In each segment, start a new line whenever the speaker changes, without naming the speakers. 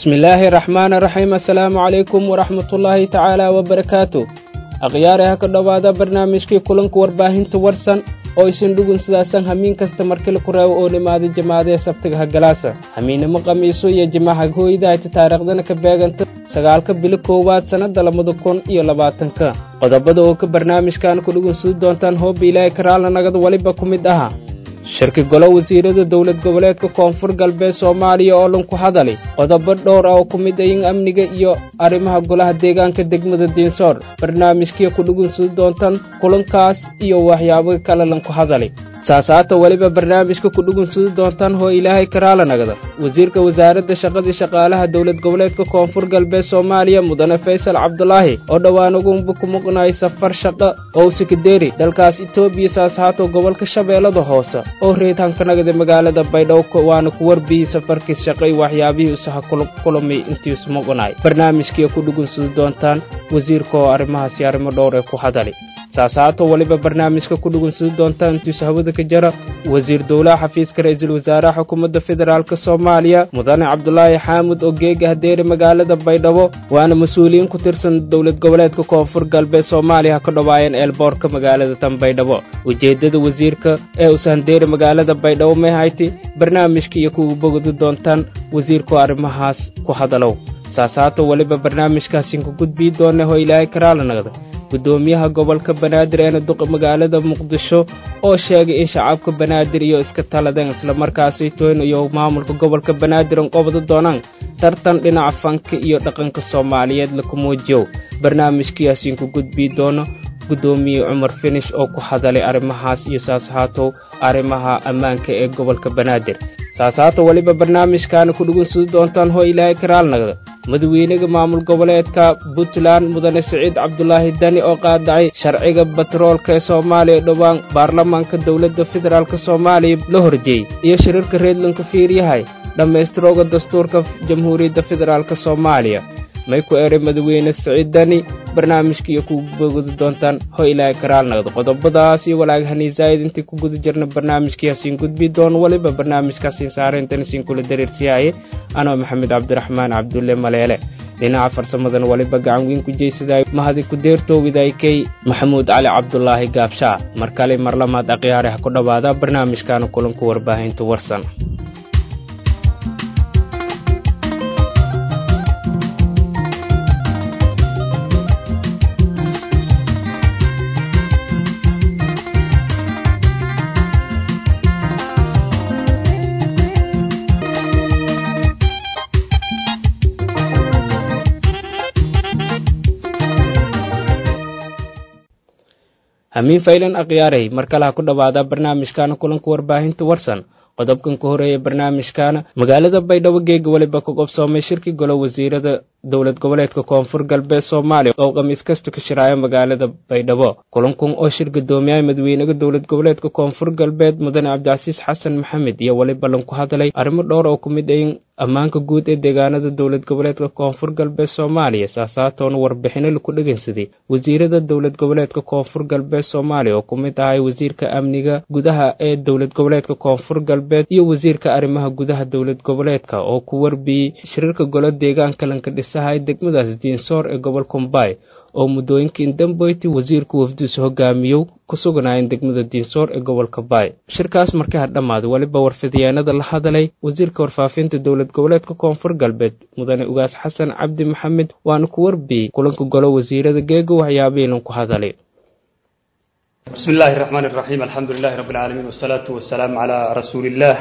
bismi illaahi raxmaani raxiim assalaamu calaykum waraxmatullaahi tacaala wabarakaatu akhyaare ha ka dhowaada barnaamijkii kulanka warbaahinta warsan oo isin dhugun sidaasan hamiin kasta markila ku reebo oo nimaada jamaadee sabtiga hagalaasa hamiinimo qamiiso iyo jimaca hooydahayta taariikhdana ka beeganta sagaalka bilo koowaad sannadda labada kun iyo labaatanka qodobada oo ka barnaamijkan ku dhugunsudi doontaan hooba ilaahay karaalna nagada weliba ku mid aha shirki golo wasiirada dowlad goboleedka koonfur galbeed soomaaliya oo dhan ku hadali qodobo dhowr ah oo ku mid ayin amniga iyo arrimaha golaha deegaanka degmada diinsoor barnaamijkiia ku dhugunsudi doontaan kulankaas iyo waxyaabo kale lan ku hadali saasaata weliba barnaamijka ku dhugunsudi doontaan hoo ilaahay karaala nagda wasiirka wasaaradda shaqadii shaqaalaha dowlad goboleedka koonfur galbeed soomaaliya mudane faysal cabdulaahi oo dhowaan ugunba ku muqnay safar shaqo oo sikadeeri dalkaas etoobiya saasahaato gobolka shabeellada hoose oo reedhanka nagda magaalada baydhabo waana ku warbiyey safarkiis shaqo iyo waxyaabihii isaha kulamay intiisu muqnay barnaamijkiia ku dhugunsudi doontaan wasiirka oo arrimahaasi arrimo dhowr ee ku hadali saasaato weliba barnaamijka ku dhugunsudi doontaan intiisu hawada ka jara wasiir dowlaha xafiiska ra-iisul wasaaraha xukuumadda federaalk soomaaliya mudane cabdulaahi xaamud oo geega hadeeri magaalada baydhabo waana mas-uuliyiin ku tirsan dowlad goboleedka koonfur galbeed soomaaliya ha ka dhowaayeen eelboorka magaalada tan baydhabo ujeeddada wasiirka ee usahandeeri magaalada baydhabo may hayti barnaamijka iyo kugu bogodi doontaan wasiirkoo arrimahaas ku hadalow saasaato weliba barnaamijkaasin ku gudbii doona hoo ilaahay karaala nagda gudoomiyaha gobolka banaadir eena duqa magaalada muqdisho oo sheegay in shacabka banaadir iyo iska taladeen islamarkaasi toyn iyo maamulka gobolka banaadir an qobda doonaan tartan dhinaca fanka iyo dhaqanka soomaaliyeed laku muujiyow barnaamijkiyaasiin ku gudbii doono gudoomiye cumar finish oo ku hadalay arrimahaas iyo saashaatow arrimaha ammaanka ee gobolka banaadir saasaato weliba barnaamijkaana ku dhugunsudi doontaan hoo ilaahay karaal nagda madaxweynaha maamul goboleedka puntland mudane siciid cabdulaahi dani oo qaadacay sharciga batroolka ee soomaaliya dhowaan baarlamaanka dowladda federaalk soomaaliya la horjeeyey iyo shirarka reedlanka fiiryahay dhammaystirooga dastuurka jamhuuriyadda federaalk soomaaliya may ku eray madaxweyne siciid dani barnaamijkiiyo ku bogodi doontaan ho ilaahay karaal nagdo qodobadaas iyo walaag haniisaayid intii ku guda jirna barnaamijkiyaasiin gudbi doon weliba barnaamijkaasiin saarayntanisin kula dariirsiyaaye anoo maxamed cabdiraxmaan cabdulle maleele dhinaca farsamadan weliba gacan weyn ku jeysaday mahadi ku deertoowidaykay maxamuud cali cabdulaahi gaabshaa mar kale mar lamaad akhyaare ha ku dhowaada barnaamijkaana kulanku warbaahinta warsan hamiin faylan akhyaaray mar kale ha ku dhowaada barnaamijkaana kulanka warbaahinta warsan qodobkan ka horeeya barnaamijkaana magaalada baydhabo geega weliba ka qobsoomay shirki golo wasiirada dowlad goboleedka koonfur galbeed soomaaliya oo khamiis kasta ka shiraayo magaalada baydhabo kulankun oo shir guddoomiyaha madaxweynaha dowlad goboleedka koonfur galbeed mudane cabdicasiis xasan maxamed iyo weliba lan ku hadlay arrimo dhowr oo ku mid ayin ammaanka guud ee deegaanada dowlad goboleedka koonfur galbeed soomaaliya saasaatoona warbixino laku dhegeysaday wasiirada dowlad goboleedka koonfur galbeed soomaaliya oo ku mid ahay wasiirka amniga gudaha ee dowlad goboleedka koonfur galbeed iyo wasiirka arrimaha gudaha dowlad goboleedka oo ku warbiyey shirarka golo deegaanka lanka dhisahay degmadaas diinsoor ee gobol kumbay oo muddooyinkii dambeyti wasiirku wafdiisu hogaamiyow ku suganaayeen degmada diinsoor ee gobolka baay shirkaas markii ha dhammaaday weliba warfidyaanada la hadalay wasiirka warfaafinta dowlad goboleedka koonfur galbeed mudane ugaas xasan cabdi maxamed waana ku warbiyey kulanka golo wasiirada geega waxyaabihii lan ku hadalay
بسم الله الرحمن الرحيم الحمد لله رب العالمين والصلاة والسلام على رسول الله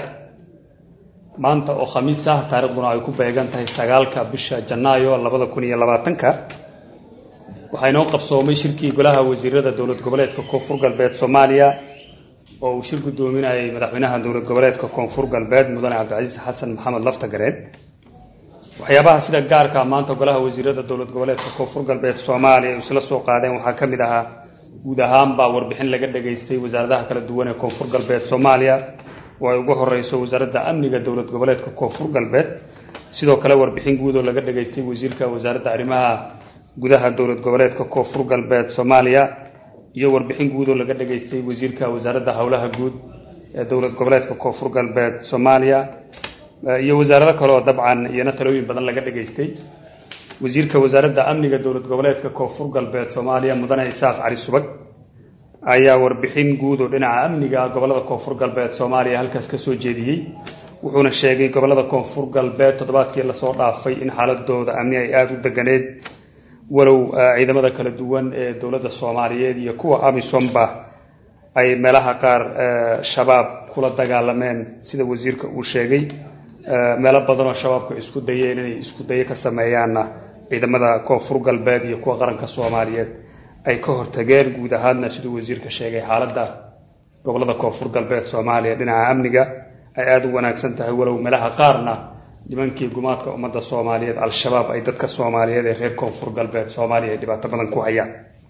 maanta oo khamiis ah taariikhduna ay ku beegan tahay sagaalka bisha janaayo labada kun iyo labaatanka waxaa inoo qabsoomay shirkii golaha wasiirada dowlad goboleedka koonfur galbeed soomaaliya oo uu shir guddoominayay madaxweynaha dowlad goboleedka koonfur galbeed mudane cabdicasiis xasan maxamed laftagareen waxyaabaha sida gaarka maanta golaha wasiirada dowlad goboleedka koonfur galbeed soomaaliya isla soo qaadeen waxaa ka mid ahaa guud ahaanbaa warbixin laga dhageystay wasaaradaha kala duwan ee koonfur galbeed soomaaliya oo ay ugu horeyso wasaaradda amniga dowlad goboleedka koonfur galbeed sidoo kale warbixin guud oo laga dhageystay wasiirka wasaaradda arrimaha gudaha dowlad goboleedka koonfur galbeed soomaaliya iyo warbixin guud oo laga dhageystay wasiirka wasaaradda howlaha guud ee dowlad goboleedka koonfur galbeed soomaaliya iyo wasaarado kale oo dabcan iyana talooyin badan laga dhageystay wasiirka wasaaradda amniga dowlad goboleedka koonfur galbeed soomaaliya mudane isaaq cali subag ayaa warbixin guud oo dhinaca amniga gobolada koonfur galbeed soomaaliya halkaas ka soo jeediyey wuxuuna sheegay gobolada koonfur galbeed toddobaadkii lasoo dhaafay in xaaladooda amni ay aada u deganeed walow ciidamada kala duwan ee dowladda soomaaliyeed iyo kuwa amisomba ay meelaha qaar shabaab kula dagaalameen sida wasiirka uu sheegay meelo badan oo shabaabka isku dayeen inay isku dayo ka sameeyaanna ciidamada koonfur galbeed iyo kuwa qaranka soomaaliyeed ay ka hortageen guud ahaadna siduu wasiirka sheegay xaaladda gobolada koonfur galbeed soomaaliya dhinaca amniga ay aada u wanaagsan tahay walow meelaha qaarna nimankii gumaadka ummadda soomaaliyeed al-shabaab ay dadka soomaaliyeed ee reer koonfur galbeed soomaaliya ay dhibaato badan ku hayaan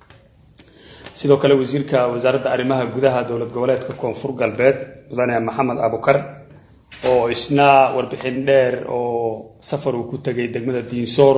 sidoo kale wasiirka wasaaradda arrimaha gudaha dowlad goboleedka koonfur galbeed mudane maxamed abukar oo isna warbixin dheer oo safar uu ku tegay degmada diinsoor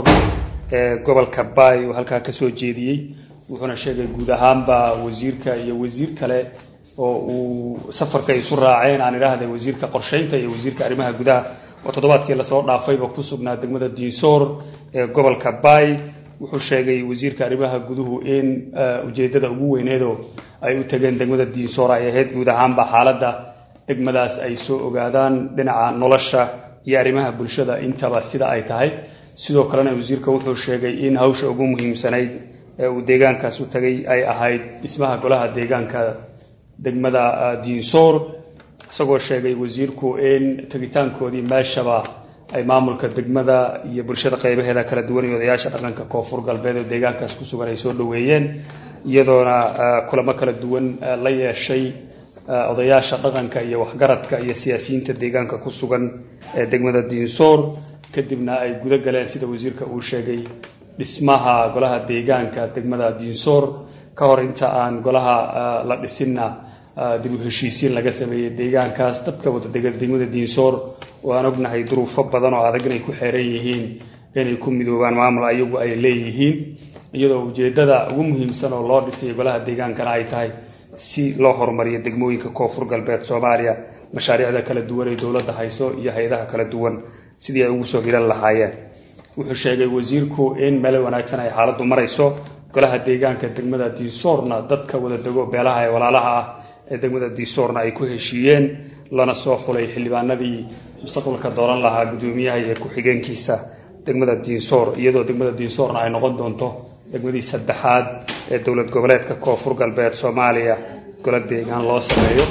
ee gobolka baay uu halkaa kasoo jeediyey wuxuuna sheegay guud ahaanba wasiirka iyo wasiir kale oo uu safarka isu raaceen aan idhaahday wasiirka qorsheynta iyo wasiirka arrimaha gudaha oo toddobaadkii lasoo dhaafayba ku sugnaa degmada diinsoor ee gobolka baay wuxuu sheegay wasiirka arrimaha guduhu in ujeedada ugu weyneedoo ay u tageen degmada diinsoor ay ahayd guud ahaanba xaaladda degmadaas ay soo ogaadaan dhinaca nolosha iyo arrimaha bulshada intaba sida ay tahay sidoo kalena wasiirka wuxuu sheegay in hawsha ugu muhiimsanayd ee uu deegaankaas u tagay ay ahayd dhismaha golaha deegaanka degmada diinsoor isagoo sheegay wasiirku in tegitaankoodii meeshaba ay maamulka degmada iyo bulshada qeybaheeda kala duwan iyo odayaasha dhaqanka koonfur galbeed oo deegaankaas ku sugan ay soo dhoweeyeen iyadoona kulamo kala duwan la yeeshay odayaasha dhaqanka iyo waxgaradka iyo siyaasiyiinta deegaanka ku sugan ee degmada diinsoor kadibna ay guda galeen sida wasiirka uu sheegay dhismaha golaha deegaanka degmada diinsoor ka hor inta aan golaha la dhisinna dib u heshiisiin laga sameeyey deegaankaas dadka wada dega degmada diinsoor oo aan ognahay duruufo badan oo adag inay ku xeeran yihiin inay ku midoobaan maamul ayagu ay leeyihiin iyadoo ujeedada ugu muhiimsan oo loo dhisay golaha deegaankana ay tahay si loo horumariyo degmooyinka koonfur galbeed soomaaliya mashaariicda kala duwan ee dowladda hayso iyo hay-adaha kala duwan sidii ay ugu soo hiran lahaayeen wuxuu sheegay wasiirku in meel wanaagsan ay xaaladdu marayso golaha deegaanka degmada diisoorna dadka wada dego beelaha ee walaalaha ah ee degmada diisoorna ay ku heshiiyeen lana soo xulay xildhibaanadii mustaqbalka dooran lahaa guddoomiyaha iyo ku-xigeenkiisa degmada diinsoor iyadoo degmada diinsoorna ay noqon doonto degmadii saddexaad ee dowlad goboleedka koonfur galbeed soomaaliya gola deegaan loo sameeyo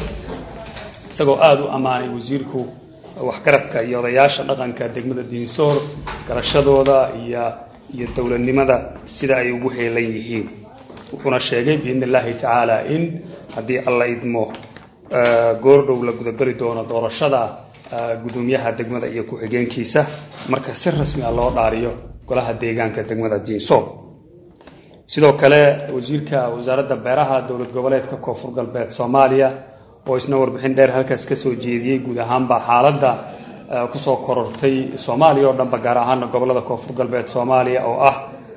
isagoo aada u ammaanay wasiirku waxgaradka iyo odayaasha dhaqanka degmada diinsoor garashadooda iyo iyo dowladnimada sida ay ugu heelan yihiin wuxuuna sheegay biidni illaahi tacaala in haddii alla idmo goordhow la gudageli doono doorashada guddoomiyaha degmada iyo ku-xigeenkiisa marka si rasmi ah loo dhaariyo golaha deegaanka degmada diinsoor sidoo kale wasiirka wasaaradda beeraha dowlad goboleedka koonfur galbeed soomaaliya oo isna warbixin dheer halkaas kasoo jeediyey guud ahaanba xaaladda kusoo korortay soomaaliya oo dhanba gaar ahaana gobolada koonfur galbeed soomaaliya oo ah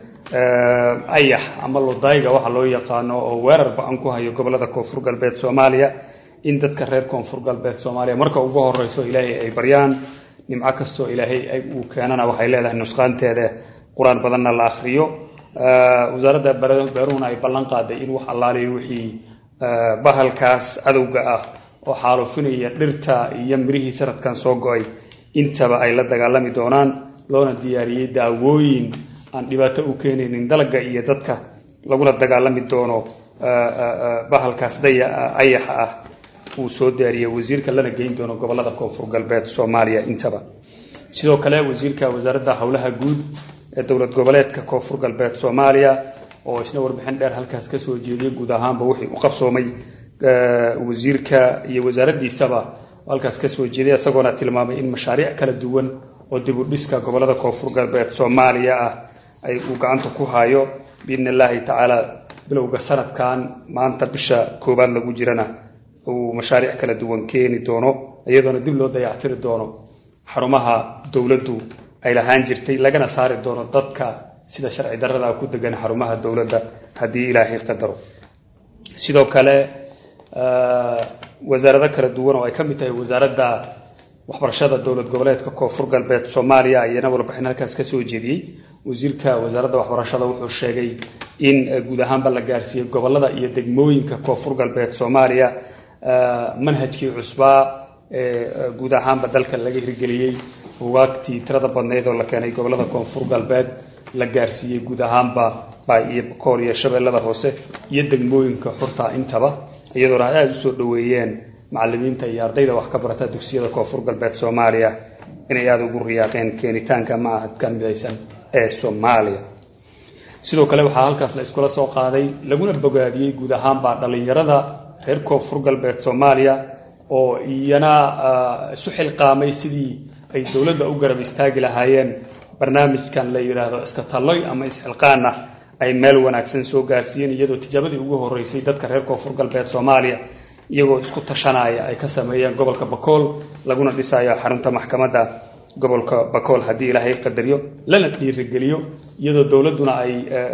ayax ama lodayga waxa loo yaqaano oo weerar ba-an ku hayo gobolada koonfur galbeed soomaaliya in dadka reer koonfur galbeed soomaaliya marka ugu horeyso ilaahay ay baryaan nimco kastoo ilaahay uu keenana waxay leedahay nusqaanteeda qur-aan badanna la akriyo wasaaradda beeruhuna ay ballan qaaday in wax allaaliyo wixii bahalkaas cadowga ah oo xaalufinaya dhirta iyo mirihii sanadkan soo go-ay intaba ay la dagaalami doonaan loona diyaariyey daawooyin aan dhibaato u keenaynin dalagga iyo dadka lagula dagaalami doono bahalkaas daya ayaxa ah uu soo diyaariyey wasiirka lana geyn doono gobolada koonfur galbeed soomaaliya intaba sidoo kale wasiirka wasaaradda howlaha guud ee dowlad goboleedka koonfur galbeed soomaaliya oo isna warbixin dheer halkaas kasoo jeediyey guud ahaanba wixii u qabsoomay wasiirka iyo wasaaraddiisaba halkaas kasoo jeeday isagoona tilmaamay in mashaariic kala duwan oo dib u dhiska gobolada koonfur galbeed soomaaliya ah ay uu gacanta ku hayo biidni illaahi tacaala bilowga sanadkan maanta bisha koowaad lagu jirana uu mashaariic kala duwan keeni doono iyadoona dib loo dayactiri doono xarumaha dowladdu ay lahaan jirtay lagana saari doono dadka sida sharci darrada ku degan xarumaha dowladda haddii ilaahay qadaro sidoo kale wasaarado kala duwan oo ay ka mid tahay wasaaradda waxbarashada dowlad goboleedka koonfur galbeed soomaaliya ayana warbixin halkaas ka soo jeediyey wasiirka wasaaradda waxbarashada wuxuu sheegay in guud ahaanba la gaarsiiyey gobolada iyo degmooyinka koonfur galbeed soomaaliya manhajkii cusbaa ee guud ahaanba dalka laga hirgeliyey bugaagtii tirada badnayd oo la keenay gobolada koonfur galbeed la gaarsiiyey guud ahaanba bay iyo bakool iyo shabeellada hoose iyo degmooyinka xurta intaba iyadoona ay aada usoo dhoweeyeen macalimiinta iyo ardayda wax ka barata dugsiyada koonfur galbeed soomaaliya inay aada ugu riyaaqeen keenitaanka macahadkan midaysan ee soomaaliya sidoo kale waxaa halkaas la iskula soo qaaday laguna bogaadiyey guud ahaanba dhallinyarada reer koonfur galbeed soomaaliya oo iyana isu xilqaamay sidii ay dowladda u garab istaagi lahaayeen barnaamijkan la yidhaahdo iska talloy ama isxilqaana ay meel wanaagsan soo gaarsiiyeen iyadoo tijaabadii ugu horeysay dadka reer koonfur galbeed soomaaliya iyagoo isku tashanaya ay ka sameeyeen gobolka bakool laguna dhisayo xarunta maxkamadda gobolka bakool haddii ilaahay qadariyo lana dhiirigeliyo iyadoo dowladduna ay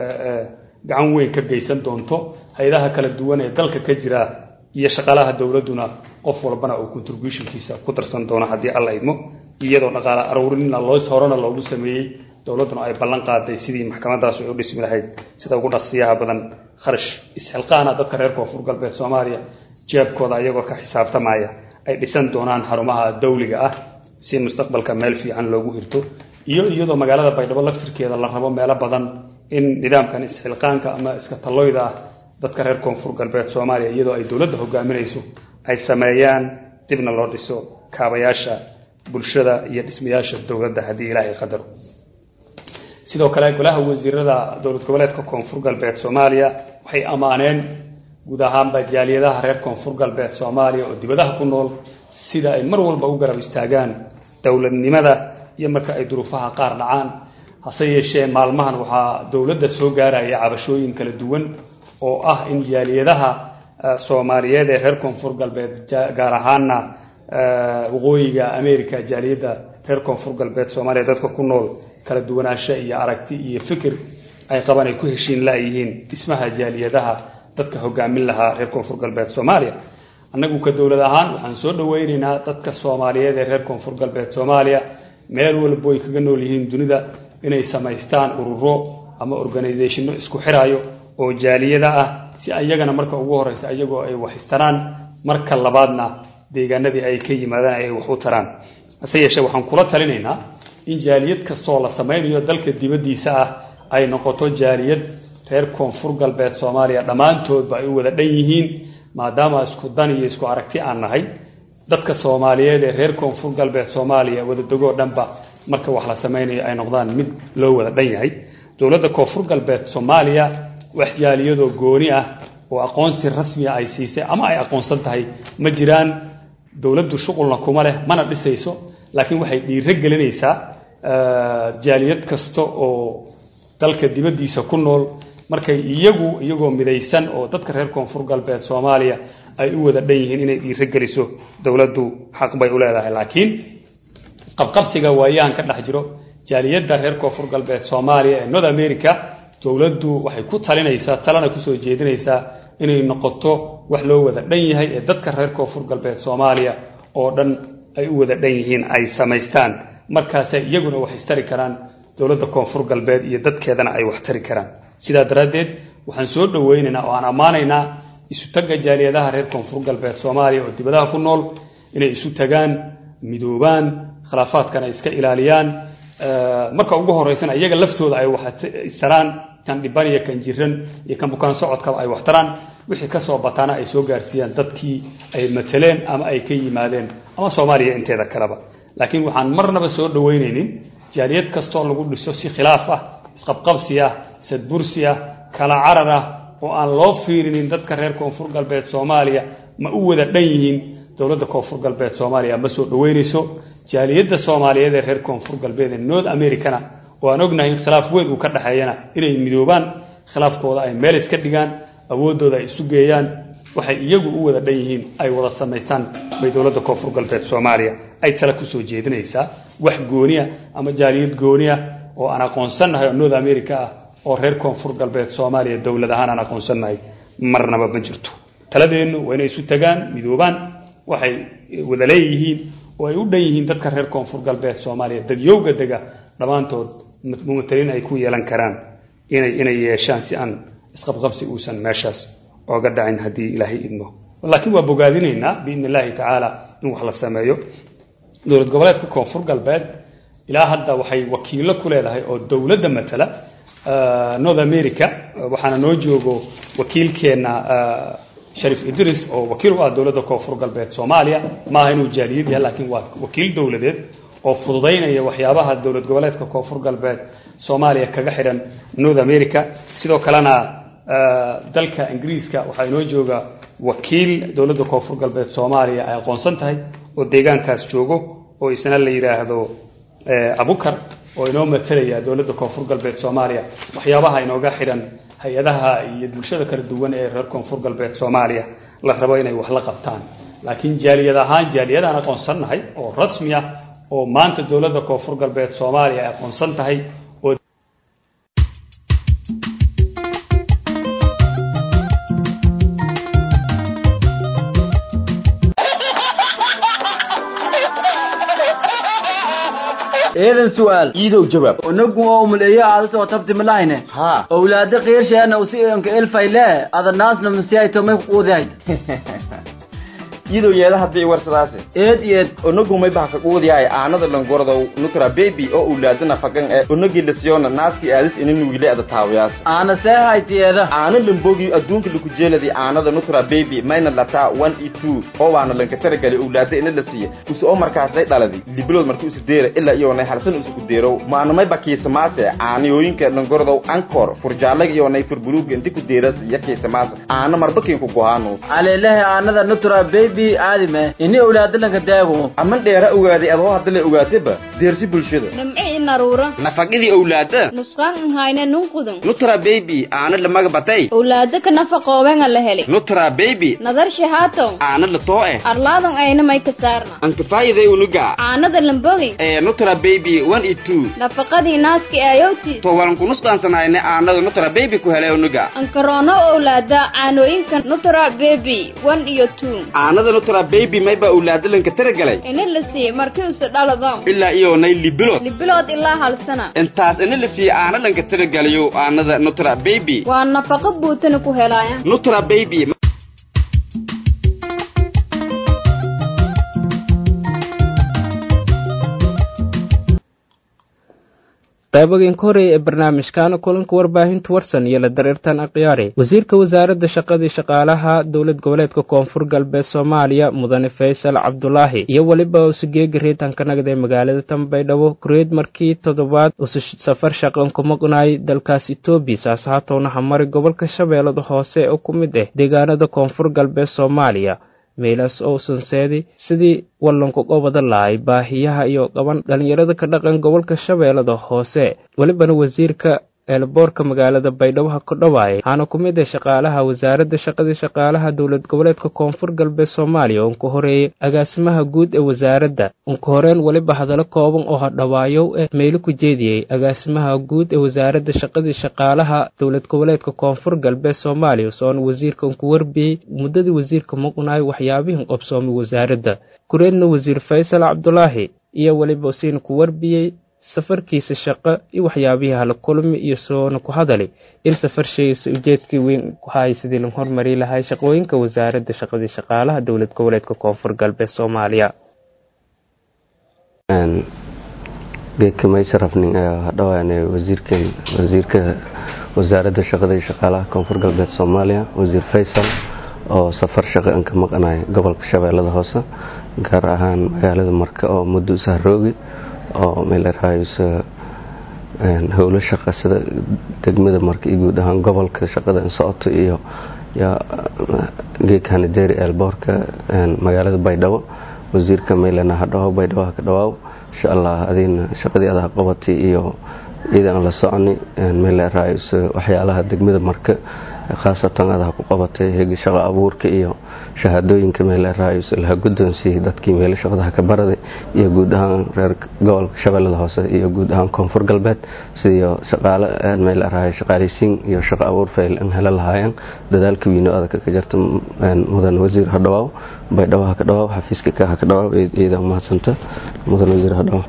gacan weyn ka geysan doonto hay-adaha kala duwan ee dalka ka jira iyo shaqaalaha dowladduna qof walbana uu contributionkiisa ku darsan doono haddii alla idmo iyadoo dhaqaale aruurinna loos horena loogu sameeyey dowladduna ay ballan qaaday sidii maxkamadaas ay u dhismi lahayd sida ugu dhaqsiyaha badan kharash isxilqaana dadka reer koonfur galbeed soomaaliya jeebkooda iyagoo ka xisaabtamaya ay dhisan doonaan xarumaha dawliga ah si mustaqbalka meel fiican loogu hirto iyo iyadoo magaalada baydhabo laftirkeeda la rabo meelo badan in nidaamkan isxilqaanka ama iska talloyda ah dadka reer koonfur galbeed soomaaliya iyadoo ay dowladda hogaaminayso ay sameeyaan dibna loo dhiso kaabayaasha bulshada iyo dhismayaasha dowladda haddii ilaahay qadaro sidoo kale golaha wasiirada dowlad goboleedka koonfur galbeed soomaaliya waxay ammaaneen guud ahaanba jaaliyadaha reer koonfur galbeed soomaaliya oo dibadaha ku nool sida ay mar walba u garab istaagaan dowladnimada iyo marka ay duruufaha qaar dhacaan hase yeeshee maalmahan waxaa dowladda soo gaaraya cabashooyin kala duwan oo ah in jaaliyadaha soomaaliyeed ee reer koonfur galbeed gaar ahaana waqooyiga america jaaliyadda reer koonfur galbeed soomaaliya dadka ku nool kala duwanaansho iyo aragti iyo fikir ay qabaan ay ku heshiin laayihiin dhismaha jaaliyadaha dadka hogaamin lahaa reer koonfur galbeed soomaaliya annagu ka dowlad ahaan waxaan soo dhaweyneynaa dadka soomaaliyeed ee reer koonfur galbeed soomaaliya meel walbo ay kaga nool yihiin dunida inay samaystaan ururo ama organizationno isku xiraayo oo jaaliyada ah si ayagana marka ugu horeysa ayagoo ay wax istaraan marka labaadna deegaanadii ay ka yimaadaan ay wax u taraan hase yeeshee waxaan kula talinaynaa in jaaliyad kastoo la sameynayo dalka dibaddiisa ah ay noqoto jaaliyad reer koonfur galbeed soomaaliya dhammaantoodba ay u wada dhan yihiin maadaama isku dan iyo isku aragti aan nahay dadka soomaaliyeed ee reer koonfur galbeed soomaaliya wadadegoo dhanba marka wax la sameynayo ay noqdaan mid loo wada dhan yahay dowladda koonfur galbeed soomaaliya wax jaaliyadoo gooni ah oo aqoonsi rasmiya ay siisay ama ay aqoonsan tahay ma jiraan dowladdu shuqulna kuma leh mana dhisayso laakiin waxay dhiiro gelinaysaa jaaliyad kasta oo dalka dibaddiisa ku nool markay iyagu iyagoo midaysan oo dadka reer koonfur galbeed soomaaliya ay u wada dhan yihiin inay dhiiro geliso dowladdu xaq bay u leedahay laakiin qabqabsiga waayahan ka dhex jiro jaaliyadda reer koonfur galbeed soomaaliya ee north america dowladdu waxay ku talinaysaa talana kusoo jeedinaysaa inay noqoto wax loo wada dhan yahay ee dadka reer koonfur galbeed soomaaliya oo dhan ay u wada dhan yihiin ay samaystaan markaasay iyaguna wax istari karaan dowladda koonfur galbeed iyo dadkeedana ay wax tari karaan sidaa daraaddeed waxaan soo dhaweynaynaa oo aan ammaanaynaa isu tagga jaaliyadaha reer koonfur galbeed soomaaliya oo dibadaha ku nool inay isu tagaan midoobaan khilaafaadkana iska ilaaliyaan marka ugu horeysana iyaga laftooda ay wax istaraan kan dhiban iyo kan jiran iyo kan bukaan socodkaba ay wax taraan wixii kasoo bataana ay soo gaarsiiyaan dadkii ay mateleen ama ay ka yimaadeen ama soomaaliya inteeda kaleba laakiin waxaan marnaba soo dhaweyneynin jaaliyad kastoo lagu dhiso si khilaaf ah isqabqabsi ah sadbursi ah kala carar ah oo aan loo fiirinin dadka reer koonfur galbeed soomaaliya ma u wada dhan yihiin dowladda koonfur galbeed soomaaliya ma soo dhaweyneyso jaaliyadda soomaaliyeed ee reer koonfur galbeed ee north americana oo aan ognahay in khilaaf weyn uu ka dhexeeyana inay midoobaan khilaafkooda ay meel iska dhigaan awooddooda ay isu geeyaan waxay iyagu u wada dhan yihiin ay wada samaystaan bay dowladda koonfur galbeed soomaaliya ay tala kusoo jeedinaysaa wax gooniya ama jaaliyad gooniya oo aan aqoonsannahay oo north america ah oo reer koonfur galbeed soomaaliya dowlad ahaan aan aqoonsannahay marnaba ma jirto taladeennu waa inay isu tagaan midoobaan waxay wada leeyihiin oo ay u dhan yihiin dadka reer koonfur galbeed soomaaliya dadyowga dega dhammaantood mumataliin ay ku yeelan karaan inay inay yeeshaan si aan isqabqabsi uusan meeshaas ooga dhacin haddii ilaahay idmo laakiin waa bogaadinaynaa biidni illaahi tacaala in wax la sameeyo dowlad goboleedka koonfur galbeed ilaa hadda waxay wakiilo ku leedahay oo dowladda matala north america waxaana noo joogo wakiilkeena sharif idris oo wakiil u ah dowladda koonfur galbeed soomaaliya maaha inuu jaaliyad yahay laakiin waa wakiil dowladeed oo fududaynaya waxyaabaha dowlad goboleedka koonfur galbeed soomaaliya kaga xidhan north america sidoo kalena dalka ingiriiska waxaa inoo jooga wakiil dowladda koonfur galbeed soomaaliya ay aqoonsan tahay oo deegaankaas joogo oo isna la yidhaahdo abukar oo inoo matalaya dowladda koonfur galbeed soomaaliya waxyaabaha inooga xidhan hay-adaha iyo bulshada kala duwan ee reer koonfur galbeed soomaaliya la rabo inay wax la qabtaan laakiin jaaliyad ahaan jaaliyadaan aqoonsannahay oo rasmi ah oo maanta dowladda koonfur galbeed soomaaliya ay aqoonsan tahay oo
eedan su'aal
iidow jawaab
unagu oo muleeyo aada soo tabti malahine
haa
owlaada qiirsheena usi enka elfayle ada naasna masiay tomay kuquudahay
iidow yeeda haddii warsadaase
eed eed
onagumay bahka quudiyahay aanada langordow nutra baby oo ulaadana fagan ee onagii lasiyona naaskii aadis inin wiile ada taawiyaas
aana seehaytiyeeda
aana lambogi adduunka laku jeeladi aanada nutra baby mayna lataa one e two oo waana lanka taragali owlaada ina la siiya use oo markaasay dhaladi libilood marki usi deera ilaa iyoonay halsan usi ku deerow maanamay bakiisamaase aaniyooyinka langordow ankor furjaallaga iyoonay furbuluuga inti ku deeras iyo kiisamaase aana marbakiinku gohaanu
aleelahe aanada nutra baby aadime ini owlaada lanka daago
aman dheera ogaaday adoo hadda la ogaataba deersi bulshada
nimci inaruura
nafaqidii owlaada
nusqaan nhayne nunqudun
nutra baby aana lamaga batay
owlaada ka nafaqoobenga la heli
nutra baby
nadar shahaaton
aana la too eh
arlaadon ayna may ka saarna
ankafaayiday unuga
caanada lambogi
ee nutra baby one e two
nafaqadii naaski aayowtiis
to walan kunusqaansanayne aanada nutra baby ku helay unuga
ankaroono owlaada caanooyinka nutra baby one iyo two
aanada nutra baby mayba owlaada lanka taragalay
ini la siiye markii use dhaladon
ilaa iyoonay libilood
libilood ilaa hal sana
intaas ina la siiye aana lanka taragalayo aanada nutra baby
waa nafaqo buutana ku helaaya
nutra baby
qaybagan ka horeeya ee barnaamijkaana kulanka warbaahinta warsan iyo la dareertan akhyaari wasiirka wasaaradda shaqadii shaqaalaha dowlad goboleedka koonfur galbeed soomaaliya mudane faysal cabdulaahi iyo weliba usugeega reetanka nagad ee magaalada tanbaydhabo kureed markii toddobaad usu safar shaqan ku maqnaay dalkaas etoobiya saas haatowna hamari gobolka shabeellada hoose oo ku mid ah deegaanada koonfur galbeed soomaaliya meelaas oo sanseedi sidii wallanku qobada lahay baahiyaha iyo qaban dhallinyarada ka dhaqan gobolka shabeellada hoose welibana wasiirka eelboorka magaalada baydhabo ha ku dhawaayay waxaana ku mid ah shaqaalaha wasaaradda shaqadii shaqaalaha dowlad goboleedka koonfur galbeed soomaaliya uun ka horeeyey agaasimaha guud ee wasaaradda unka horeen weliba hadallo kooban oo hadhawaayow eh meelo ku jeediyey agaasimaha guud ee wasaaradda shaqadii shaqaalaha dowlad goboleedka koonfur galbeed soomaaliya soona wasiirka unku warbiyey muddadii wasiirka muqnaay waxyaabihin qabsoomay wasaaradda kureedna wasiir faysal cabdulaahi iyo weliba usiina ku warbiyey safarkiisa shaqo iyo waxyaabihii hala kulmi iyo soona ku hadali in safar shaygiisa ujeedkii weyn ku hayay sidii la hormari lahay shaqooyinka wasaaradda shaqadii shaqaalaha dowlad goboleedka koonfur galbeed soomaaliya
geedka maysarafning ayaa hadhawaane wasiirkan wasiirka wasaaradda shaqada iyo shaqaalaha koonfur galbeed soomaaliya wasiir faysal oo safar shaqo an ka maqanay gobolka shabeellada hoose gaar ahaan magaalada marka oo muddo sahroogi oo meelaraayso howlo shaqa sida degmada marka iyo guud ahaan gobolka shaqada socoto iyo geedkana jeri eelboorka magaalada baydhabo wasiirka meylana hadhawo baydhabo haka dhawaaw insha allah adina shaqadii adaa qabatay iyo ciidan la soconi meelaraayso waxyaalaha degmada marka khaasatan adaha ku qabatay hegi shaqo abuurka iyo shahaadooyinka meeleraayus laha guddoonsiiyey dadkii meelo shaqadaha ka baraday iyo guud ahaan reer gobolka shabeellada hoose iyo guud ahaan koonfur galbeed sidiyo shaqaale meeleraay shaqaaleysiin iyo shaqo abuur fayl an helo lahaayeen dadaalka wiino adaka ka jirta mudan wasiir hadhawaaw baydhabo ha ka dhawaaw xafiiska ka ha ka dhawaaw iyada umahadsanta mudan wasiir hadhawaaw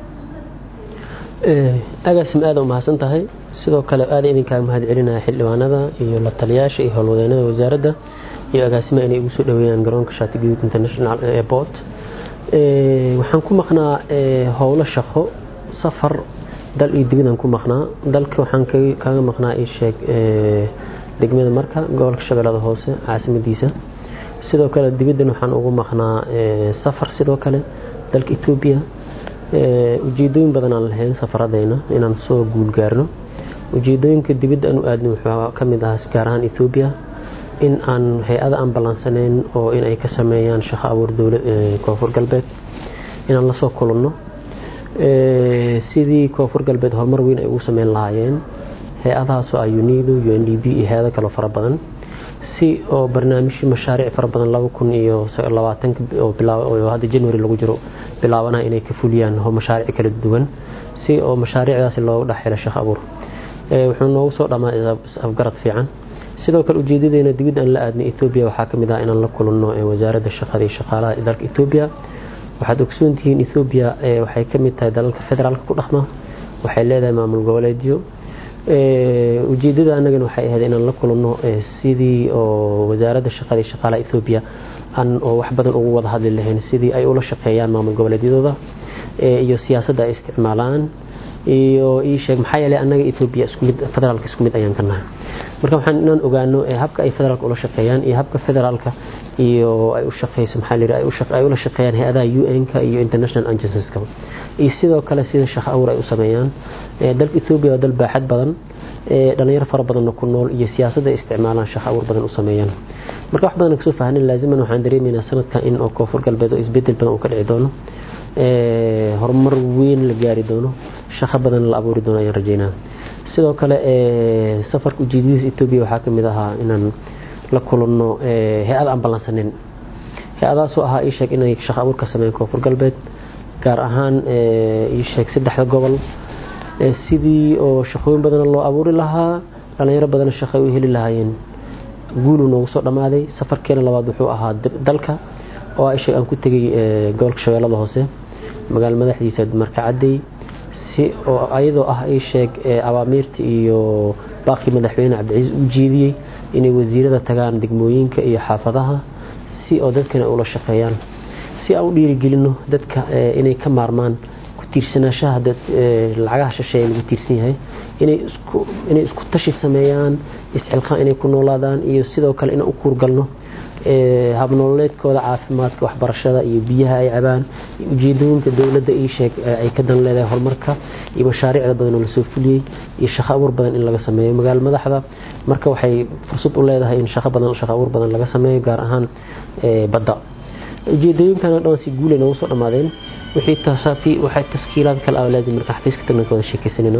agaasim aada u mahadsan tahay sidoo kale aada idinkaaga mahad celinaya xildhibaanada iyo la taliyaasha iyo howlwadeenada wasaaradda iyo agaasimaha inay ugu soo dhaweeyaan garoonka shaati guduud international airport waxaan ku maqnaa howlo shaqo safar dal iyo dibadaan ku maqnaa dalka waxaan kaga maqnaa isheeg degmada marka gobolka shabeellada hoose caasimadiisa sidoo kale dibaddan waxaan ugu maqnaa safar sidoo kale dalka etoobiya ujeedooyin badan aan lahayn safaradayna inaan soo guulgaarno ujeedooyinka dibadda aan u aadna wuxuu ka mid ahaa gaar ahaan etoobiya in aan hay-ada aan ballansanayn oo inay ka sameeyaan shaqo abuur dowla koonfur galbeed inaan lasoo kulanno sidii koonfur galbeed horumar weyn ay ugu sameyn lahaayeen hay-adahaasoo ah unido u n d b iyo hay-ado kaloo fara badan si oo barnaamijyo mashaariic fara badan laba kun iyo labaatanka oo hadda january lagu jiro bilaabanaya inay ka fuliyaan mashaariic kala duwan si oo mashaariicdaasi loogu dhex helo shaqo abuur wuxuu noogu soo dhammaa afgarad fiican sidoo kale ujeedadeena dibadda aan la aadnay etoobiya waxaa ka mid ah inaan la kulanno wasaaradda shaqada iyo shaqaalaha dalka etoobiya waxaad ogsoontihiin etoobiya waxay ka mid tahay dalalka federaalka ku dhaqma waxay leedahay maamul goboleedyo ujeedada annagana waxay ahayd inaan la kulanno sidii oo wasaaradda shaqada iyo shaqaalaha etoobiya aan oo wax badan ugu wada hadli lahayn sidii ay ula shaqeeyaan maamul goboleedyadooda iyo siyaasadda ay isticmaalaan iyo ii sheeg maxaa yeelay annaga etoobiya isku mid federaalka isku mid ayaan ka nahay marka waxaan inaan ogaano habka ay federaalka ula shaqeeyaan iyo habka federaalka iyo ay u shaqeyso maxaa la yidhi ay ula shaqeeyaan hay-adaha un-ka iyo international agencies-ka iyo sidoo kale sida shaqo abuur ay u sameeyaan dalka etoobiya waa dal baaxad badan dhalinyaro fara badanna ku nool iyo siyaasadda ay isticmaalaan shaqo abuur badan u sameeyaan marka wax badan kasoo fahnin laaziman waxaan dareemaynaa sanadkan in oo koonfur galbeed oo isbedel badan uu ka dhici doono horumar weyn la gaari doono shaqo badan la abuuri doono ayaan rajeynaa sidoo kale safarka ujeedadiisa etoobiya waxaa ka mid ahaa inaan la kulanno hay-ad aan ballansanin hay-adaasoo ahaa ii sheeg inay shaqo abuur ka sameeyaan koonfur galbeed gaar ahaan ii sheeg saddexda gobol sidii oo shaqooyin badana loo abuuri lahaa dhalinyaro badana shaqo u heli lahaayeen guulu noogu soo dhammaaday safarkeena labaad wuxuu ahaa dalka oo ii sheeg aan ku tegay gobolka shabeellada hoose magaalo madaxdiisa markacadey si oo ayadoo ah ii sheeg awaamiirta iyo baaqii madaxweyne cabdicasiis u jeediyey inay wasiirada tagaan degmooyinka iyo xaafadaha si oo dadkana ula shaqeeyaan si aan u dhiirigelino dadka inay ka maarmaan ku tiirsanaanshaha lacagaha shisheeye lagu tiirsan yahay inay isku tashi sameeyaan isxilqaan inay ku noolaadaan iyo sidoo kale inaan u kuurgalno habnololeedkooda caafimaadka waxbarashada iyo biyaha ay cabaan ujeedooyinka dowladda ii sheeg ay ka dan leedahay horumarka iyo mashaariicda badan oo lasoo fuliyey iyo shaqo abuur badan in laga sameeyo magaalo madaxda marka waxay fursad u leedahay in shaqo badan shaqo abuur badan laga sameeyo gaar ahaan badda ujeedooyinkana dhan si guulay noogu soo dhammaadeen wixii tasaafi waxay taskiilaad kale ah laazim marka xafiiska tagna ka wada sheekaysanayno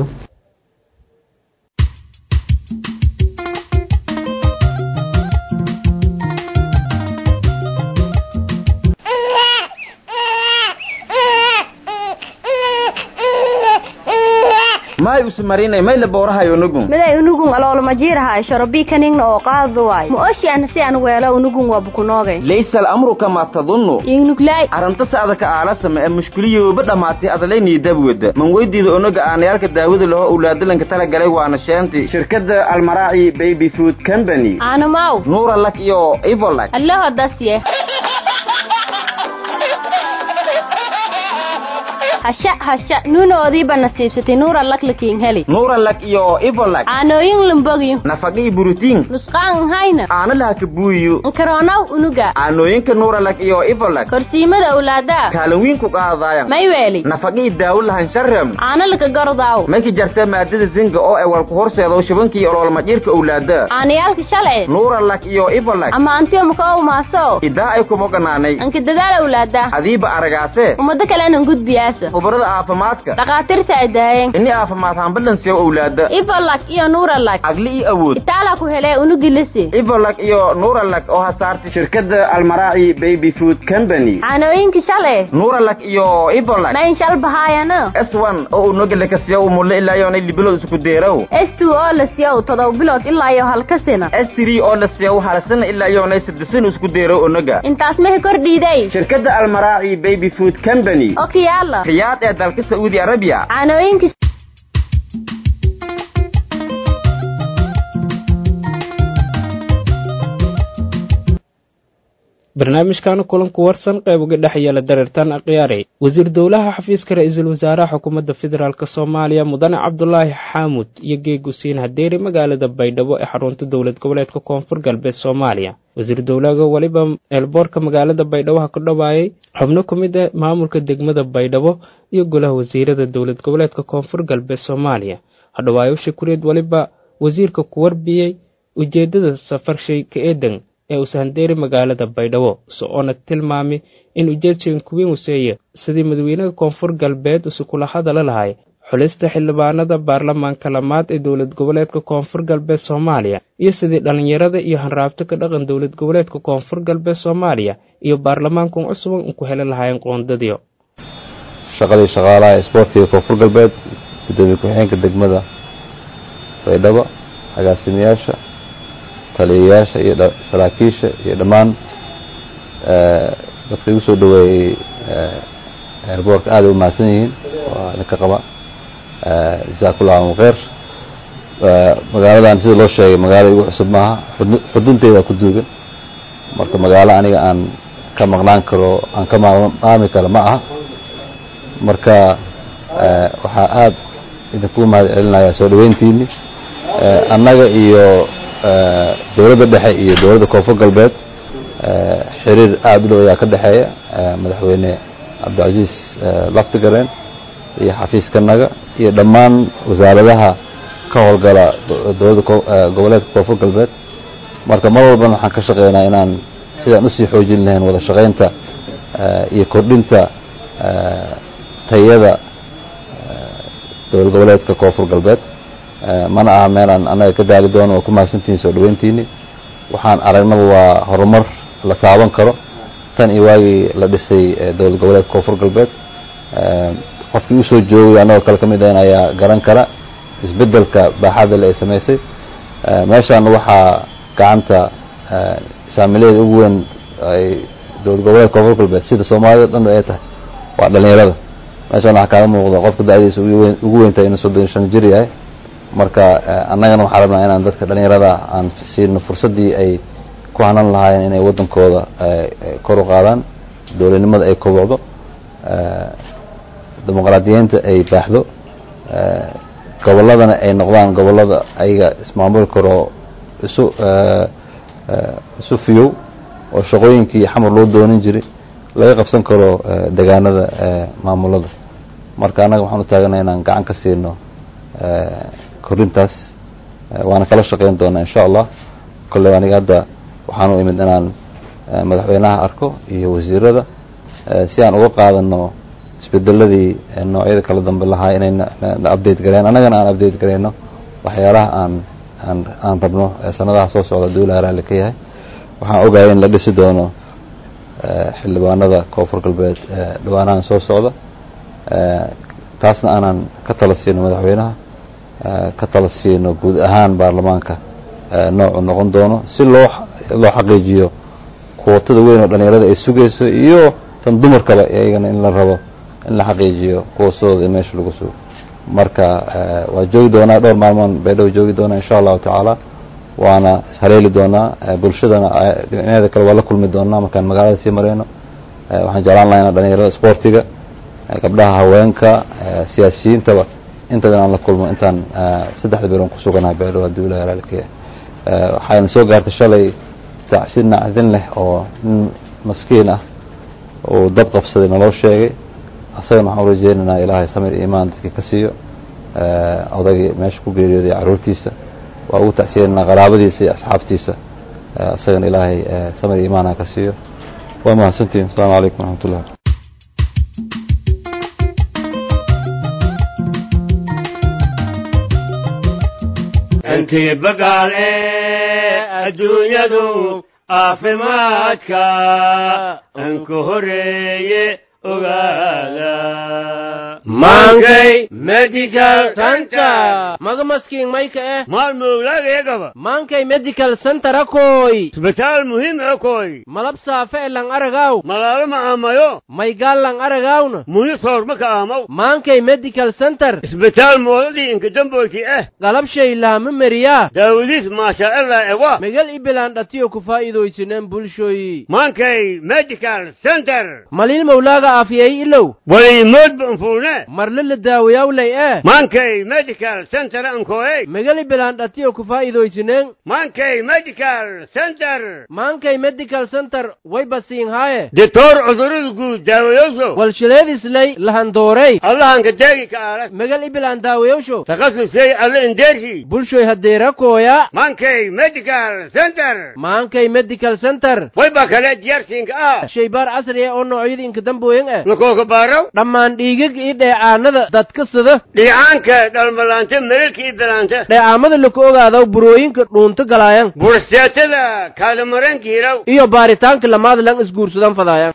may usmarinay may la bowrahayo nugun
miday unugun aloolama jiirahay shorobii kaningna oo qaadu waay ma oshi ana si aan weelo unugun waa bukunoogay
laysa alamru kama tadunnu
ingnuglay
arrinta saadaka aalasama ee mushkiliyooba dhammaatay adalaynii dabwada man weydiida onaga aanayaalka daawada laho owlaadalanka tala galay waana sheenti shirkadda almaraaci baby food company
aanamaw
nuura lak iyo ivolak
allaho dasye hasha hasha nuunoodiiba nasiibsatay nuura laklakiin heli
nuura lak iyo ivolak
caanooyin lumbogiyo
nafaqii burutiin
nusqaan hayna
caano laha ka buuyiyo
nkaroonaw unuga
caanooyinka nuura lak iyo ivolak
korsiimada owlaadaa
kaalin wiin ku qaadaayan
may weeli
nafaqii daawo lahan sharem
caano laka gordaaw
mayka jarta maadada zinga oo ay walku horseedo shubankii ololmadhiirka owlaada
caanayaalka shalci
nuura lak iyo ivolak
ama antiyo maka maaso
idaa ay kuma ganaanay
anka dadaal owlaada
adiiba aragaase
ummado kalena gudbiyaasa
khubarada caafimaadka
dhakhaatiirta cidaayeen
ini caafimaad hambalansiyo owlaada
ivolak iyo nuuralak
agli iyo awood
itaala ku helee unugilisi
ivolak iyo nuuralak oo hasaartay shirkadda almaraaci baby food company
caanooyinka shalay
nuuralak iyo ivolak
mayn shal bahaayano
s one oo unogale kasiya umulle ilaa yoonay libilood isku deerow
s two oo la siyow todoba bilood ilaa iyo halkasina
s three oo la siya halasana ilaa yoonay saddesan isku deerow onaga
intaas mehe kordhiiday
shirkadda almaraaci baby food company
oo kiyaala
riyaad ee dalka sacuudi arabiya
caanooyinka
barnaamijkan kulanku warsan qayb uga dhex yeela dareertaan akhyaari wasiir dowlaha xafiiska ra-iisul wasaaraha xukuumadda federaalk soomaaliya mudane cabdulaahi xaamud iyo geeg husiin hadeeri magaalada baydhabo ee xarunta dowlad goboleedka koonfur galbeed soomaaliya wasiir dowlaha weliba eelboorka magaalada baydhabo ha ku dhawaayay xubno ku mid a maamulka degmada baydhabo iyo golaha wasiirada dowlad goboleedka koonfur galbeed soomaaliya hadhawaayo shukuriid weliba wasiirka ku warbiyey ujeedada safarshay ka eedan ee uu sahandeeri magaalada baydhabo so-oona tilmaamay in ujeedsheen kuwiin huseeye sidii madaxweynaha koonfur galbeed usi kula hadala lahay xulista xildhibaanada baarlamaanka lamaad ee dowlad goboleedka koonfur galbeed soomaaliya iyo sidii dhallinyarada iyo hanraabto ka dhaqan dowlad goboleedka koonfur galbeed soomaaliya iyo baarlamaankan cusuban u ku heli lahaayeen qoondadiyo
shaqadii shaqaalaha isboortiga koonfur galbeed gudoomiye ku-xigeenka degmada baydhabo agaasimayaasha taliyayaasha iyo saraakiisha iyo dhammaan dadka igu soo dhaweeyey airboortka aad ay u mahadsan yihiin waa idinka qaba jasakullahu kheyr magaaladan sida loo sheegay magaalo igu cusub maaha xudunteeda ku duugan marka magaalo aniga aan ka maqnaan karo aan ka maami karo ma aha marka waxaa aad idinku mahad celinaya soo dhaweyntiini annaga iyo dowladda dhexe iyo dowladda koonfur galbeed xiriir aada u dhow ayaa ka dhexeeya madaxweyne cabdilcaziis laftigareen iyo xafiiskanaga iyo dhammaan wasaaradaha ka howlgala dowladda goboleedka koonfur galbeed marka mar walbana waxaan ka shaqeynaa inaan sidaan usii xoojin lahayn wada shaqeynta iyo kordhinta tayada dowlad goboleedka koonfur galbeed mana aha meelaan annaga ka daali doono waa ku mahadsantihiin soo dhaweyntiini waxaan aragnaba waa horumar la taaban karo tan iyo waagii la dhisay dowlad goboleedka koonfur galbeed qofkii usoo joogay annagoo kale ka mid ahan ayaa garan kara isbedelka baaxada le ay samaysay meeshaan waxaa gacanta saamileeda ugu weyn ay dowlad goboleedka koonfur galbeed sida soomaalida dhan ay tahay waa dhalinyarada meeshaan waxaa kaaga muuqda qofka da-diisa ugu weyntahay inuu soddon shan jir yahay marka annagana waxaan rabnaa inaan dadka dhalinyarada aan siino fursaddii ay ku hanan lahaayeen inay waddankooda kor u qaadaan dowladnimada ay kobocdo dimuqraadiyiinta ay baaxdo gobolladana ay noqdaan gobollada ayaga ismaamuli karoo isu isu fiyow oo shaqooyinkii xamar loo doonin jiray laga qabsan karo degaanada maamulada marka annaga waxaan u taaganay inaan gacan ka siino korintaas waana kala shaqeyn doonaa insha allah kolley aniga hadda waxaan u imid inaan madaxweynaha arko iyo wasiirada si aan uga qaadano isbedeladii noocyada kala dambe lahaa inay na update gareyn annagana aan update gareyno waxyaalaha aan aan aan rabno sanadaha soo socda dowlaha raalli ka yahay waxaan ogahay in la dhisi doono xildhibaanada koonfur galbeed dhawaanahan soo socda taasna aanan ka tala siino madaxweynaha ka tala siino guud ahaan baarlamaanka noocu noqon doono si loo loo xaqiijiyo kuwatada weyn oo dhalinyarada ay sugayso iyo tan dumarkaba iyagana in la rabo in la xaqiijiyo kuwasooda meesha lagu sugo marka waa joogi doonaa dhowr maalmoon baydhabo joogi doonaa insha allahu tacaala waana ishaleeli doonaa bulshadana dhinaceeda kale waa la kulmi doonaa markaan magaalada sii mareyno waxaan jeclaan lahaa inaa dhalinyarada sportiga gabdhaha haweenka siyaasiyiintaba intaba inaan la kulmo intaan saddexda biloon ku suganahay baydhabo haddii ilahi raalika waxayna soo gaartay shalay tacsi nacdin leh oo nin maskiin ah uu dab qabsaday naloo sheegay asagana waxaan urajeynaynaa ilaahay samir iimaan dadkii ka siiyo odagii meesha ku geeriyooday caruurtiisa waa ugu tacsiyeynaa qaraabadiisa iyo asxaabtiisa asagana ilaahay samir iimaan ha ka siiyo waa mahadsantihin asalaamu calaykum waraxmat ullah
intii bagaale adduunyadu caafimaadka anku horeeye ogaada
maankay medical center maga maskiin mayka eh
maalmowlaagayagaba
maankay medical center akoy
isbitaal muhiim akoy
malab saafe e lang aragaw
malaalo ma aamayo
maygaal lang aragawna
muhi soorma ka aamaw
maankay medical center
isbitaal moodadii inkadamboyti eh
galabshay laama meriyaa
daawadiis maashaa'ilah ewa
megal ibilaan dhatiyo ku faa'iidaysineen bulshoyi
maankay medical center
maliil mawlaaga aafiyay ilow
waliimoodba anfuune
marle la daawayawlay eh
maankay medical center ankoey
megal ibilaan dhatiyo ku faa'iidaysineen
maankay medical center
maankay medical center way basiin haaye
ditoor cudurada guud daawayoso
walshileedislay lahandoorey
allahanka deegi ka aala
megal ibilaan daawayowsho
takhasusey alle indeershi
bulshoy hadeerakooya
maankay medical center
maankay medical center
wayba kale diyarsiinka ah
shaybaar casri ah oo noocyada inkadambooyin ah
lakooka baaraw
dhammaan dhiigag iyo dheecaanada dadka sida
dhiicaanka dhalmalaanta melelka iyo dalaanta
dheecaamada laku ogaadaw burooyinka dhuunto galaayan
bursteetada kaadamaranka hiraw
iyo baaritaanka lamaad lang isguursadan fadaayan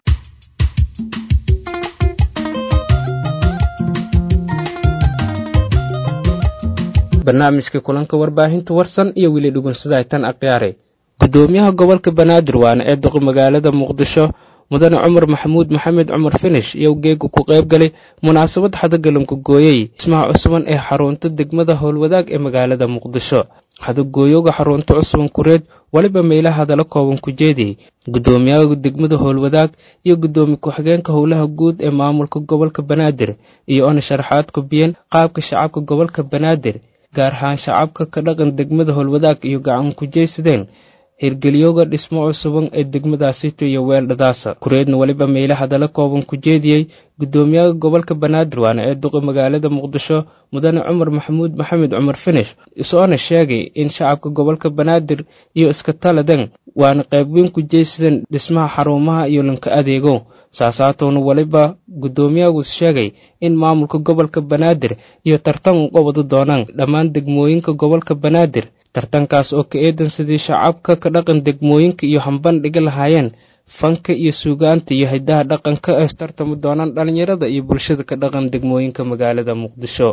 barnaamijka kulanka warbaahinta warsan iyo weli dhugunsada tan akhyaare gudoomiyaha gobolka banaadir waana ee duqi magaalada muqdisho mudane cumar maxamuud maxamed cumar finish iyo geega ku qayb galay munaasabad xadagalanku gooyey dhismaha cusuban ee xarunta degmada howlwadaag ee magaalada muqdisho xadagooyoga xarunta cusuban kureed weliba meelaha hadala kooban ku jeediyey gudoomiyaha degmada howlwadaag iyo gudoomiye ku-xigeenka howlaha guud ee maamulka gobolka banaadir iyo ona sharaxaad ku biyeen qaabka shacabka gobolka banaadir gaar ahaan shacabka ka dhaqan degmada howlwadaag iyo gacan ku jeysadeen hirgelyoga dhismo cusuban ee degmadaasito iyo weeldhadaasa kureedna weliba meyle hadala kooban ku jeediyey gudoomiyaha gobolka banaadir waana ee duqi magaalada muqdisho mudane cumar maxamuud maxamed cumar finish isoona sheegay in shacabka gobolka banaadir iyo iska taladan waana qaybweyn ku jeysadeen dhismaha xarumaha iyo lanka adeego saasaatowna weliba gudoomiyahagu sheegay in maamulka gobolka banaadir iyo tartan u qabado doonaan dhammaan degmooyinka gobolka banaadir tartankaas oo ka eedan sidii shacabka ka dhaqan degmooyinka iyo hambandhiga lahaayeen fanka iyo suugaanta iyo hidaha dhaqanka ee tartami doonaan dhallinyarada iyo bulshada ka dhaqan degmooyinka magaalada muqdisho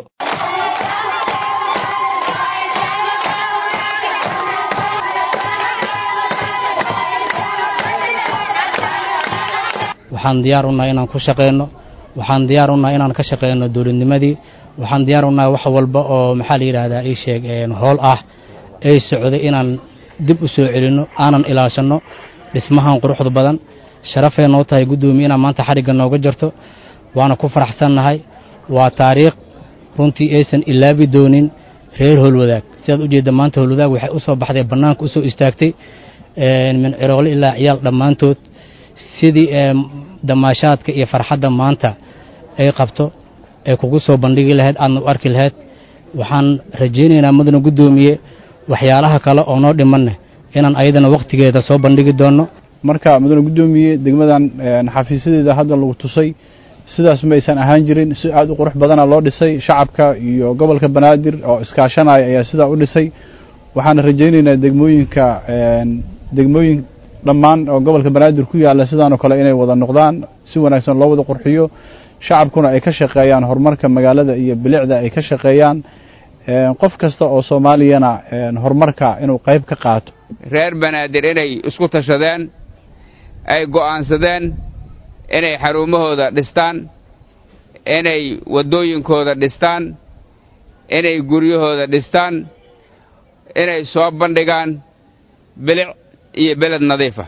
waxaan diyaar unahay inaan ku shaqeyno waxaan diyaar unahay inaan ka shaqeyno dowladnimadii waxaan diyaar unahay wax walba oo maxaa la yidhaahdaa ii sheeg howl ah ay socday inaan dib u soo celinno aanan ilaashanno dhismahan quruxda badan sharafay noo tahay guddoomiye inaan maanta xadhigga nooga jarto waana ku faraxsannahay waa taariikh runtii aysan ilaabi doonin reer howlwadaag sidaad u jeedda maanta howlwadaag waxay u soo baxday bannaanka u soo istaagtay min ciroole ilaa ciyaal dhammaantood sidii damaashaadka iyo farxadda maanta ay qabto ay kugu soo bandhigi lahayd aadna u arki lahayd waxaan rajaynaynaa mudana guddoomiye waxyaalaha kale oo noo dhimanne inaan ayadana wakhtigeeda soo bandhigi doonno
marka mudane guddoomiye degmadan xafiisyadeeda hadda lagu tusay sidaas ma aysan ahaan jirin si aad u qurux badana loo dhisay shacabka iyo gobolka banaadir oo iskaashanaya ayaa sidaa u dhisay waxaana rajaynaynaa degmooyinka degmooyin dhammaan oo gobolka banaadir ku yaalla sidaanoo kale inay wada noqdaan si wanaagsan loo wada qurxiyo shacabkuna ay ka shaqeeyaan horumarka magaalada iyo bilicda ay ka shaqeeyaan qof kasta oo soomaaliyana horumarka inuu qayb ka qaato
reer banaadir inay isku tashadeen ay go'aansadeen inay xarumahooda dhistaan inay waddooyinkooda dhistaan inay guryahooda dhistaan inay soo bandhigaan bilic iyo beled nadiifa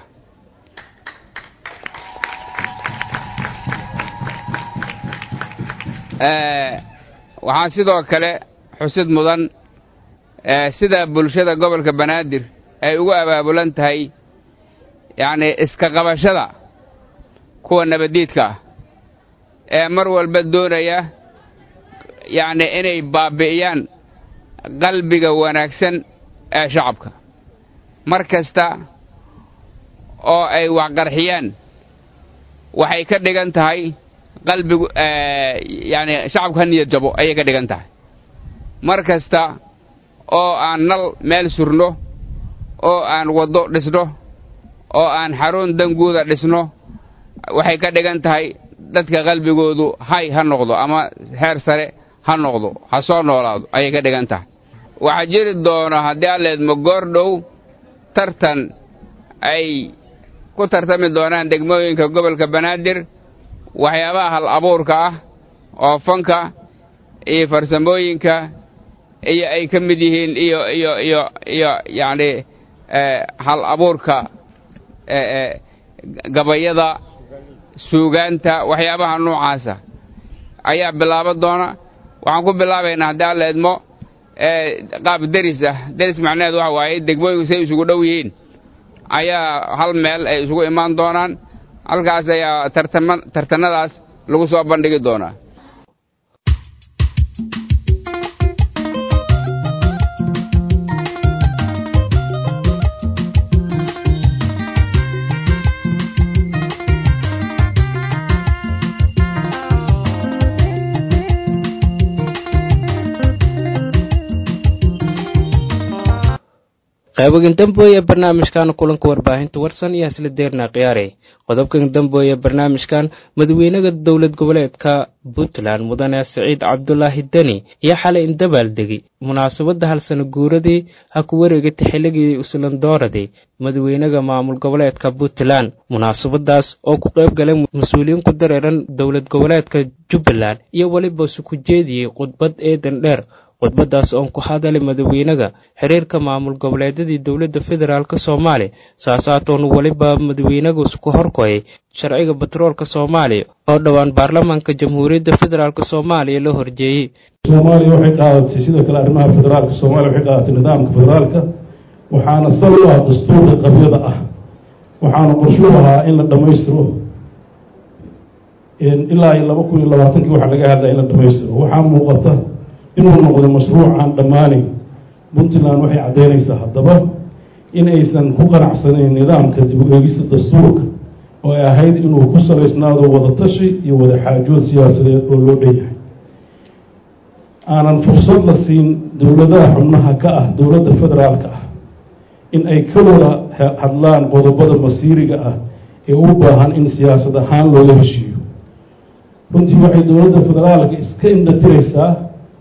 waxaan sidoo kale xusid mudan sida bulshada gobolka banaadir ay ugu abaabulan tahay yacnii iska qabashada kuwa nabaddiidka ah ee mar walba doonaya yacnii inay baabbi'iyaan qalbiga wanaagsan ee shacabka mar kasta oo ay waxqarxiyaan waxay ka dhigan tahay qalbigu yacni shacabku ha niyad jabo ayay ka dhigan tahay mar kasta oo aan nal meel surno oo aan waddo dhisno oo aan xarun danguuda dhisno waxay ka dhigan tahay dadka qalbigoodu hay ha noqdo ama heer sare ha noqdo ha soo noolaado ayay ka dhigan tahay waxaa jiri doona haddii alleedmo goor dhow tartan ay ku tartami doonaan degmooyinka gobolka banaadir waxyaabaha hal abuurka ah oo fanka iyo farsamooyinka iyo ay ka mid yihiin iyo iyo iyo iyo yacni hal abuurka gabayada suugaanta waxyaabaha noocaasa ayaa bilaaban doona waxaan ku bilaabaynaa haddii alla idmo qaab deris ah deris macnaheed waxa waaye degmooyinku say isugu dhow yihiin ayaa hal meel ay isugu imaan doonaan halkaas ayaa tartama tartanadaas lagu soo bandhigi doonaa
qaybogan dambooye barnaamijkan kulanka warbaahinta warsan iyo isla deernaa khiyaarey qodobkan dambooye barnaamijkan madaxweynaha dowlad goboleedka puntland mudane siciid cabdulaahi deni iyo xalay indabaaldegi munaasabadda halsano guuradii ha ku wareegatay xilligii uslandooradii madaxweynaha maamul goboleedka puntland munaasabadaas oo ku qayb galay mas-uuliyiin ku dareeran dowlad goboleedka jubbaland iyo weliba suku jeediyey khudbad eedan dheer khudbadaas oon ku hadalay madaxweynaha xiriirka maamul goboleedyadii dowladda federaalk soomaaliya saasaatoon weliba madaxweynahu ku horkoyay sharciga batroolka soomaaliya oo dhowaan baarlamaanka jamhuuriyadda federaalk soomaaliya la horjeeyey
soomaaliya waxay qaadatay sidoo kale arrimaha federaalka soomaaliya waxay qaadatay nidaamka federaalka waxaana sal u ah dastuurka qabyada ah waxaana qorshuu ahaa in la dhammaystiro ilaa iyo laba kun iyo labaatankii waxaa laga hadlaya in la dhammaystiro waxaa muuqata inuu noqdo mashruuc aan dhammaanayn puntland waxay caddaynaysaa haddaba in aysan ku qanacsanayn nidaamka dib u eegista dastuurka oo ay ahayd inuu ku salaysnaado wadatashi iyo wada xaajood siyaasadeed oo loo dhan yahay aanan fursad la siin dowladaha xubnaha ka ah dowladda federaalka ah in ay ka wada hadlaan qodobada masiiriga ah ee u baahan in siyaasad ahaan looga heshiiyo runtii waxay dowladda federaalka iska indhatiraysaa